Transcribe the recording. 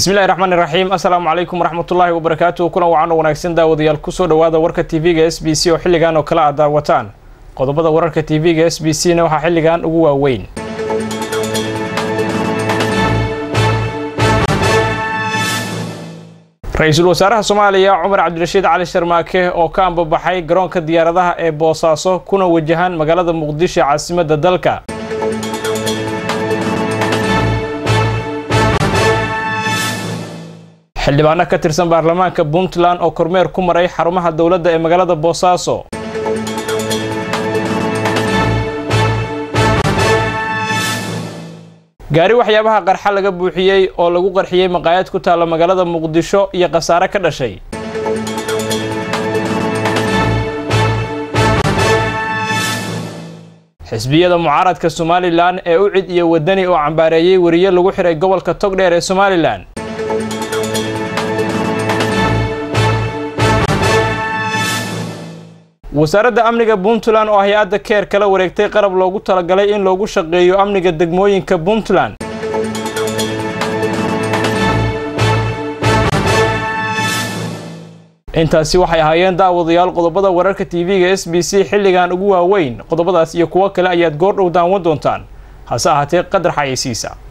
bismillahi raxmaan iraxiim assalaamu calaykum waraxmatullaahi wabarakaatuhu kulan wacan oo wanaagsan daawadayaal kusoo dhowaada warka tv-ga s b c oo xilligan oo kale aad daawataan qodobada wararka tv-ga s b c na waxaa xilligan ugu waaweyn ra-iisul wasaaraha soomaaliya cumar cabdirashiid cali sharmaake oo ka ambabaxay garoonka diyaaradaha ee boosaaso kuna wajahan magaalada muqdisho caasimadda dalka xildhibaano ka tirsan baarlamaanka puntland oo kormeer ku maray xarumaha dowladda ee magaalada boosaaso gaari waxyaabaha qarxa laga buuxiyey oo lagu qarxiyey maqaayad ku taalla magaalada muqdisho iyo khasaare ka dhashay xisbiyada mucaaradka somalilan ee u cid iyo wadani oo cambaareeyey weriye lagu xiray gobolka togdheer ee somalilan wasaaradda amniga puntland oo hay-adda keer kala wareegtay qalab loogu talagalay in loogu shaqeeyo amniga degmooyinka puntland intaasi waxay ahaayeen daawadayaal qodobada wararka tv-ga s b c xilligan ugu waaweyn qodobadaas iyo kuwo kale ayaad goor dhow daawan doontaan hase ahaatee qadar xayeysiisa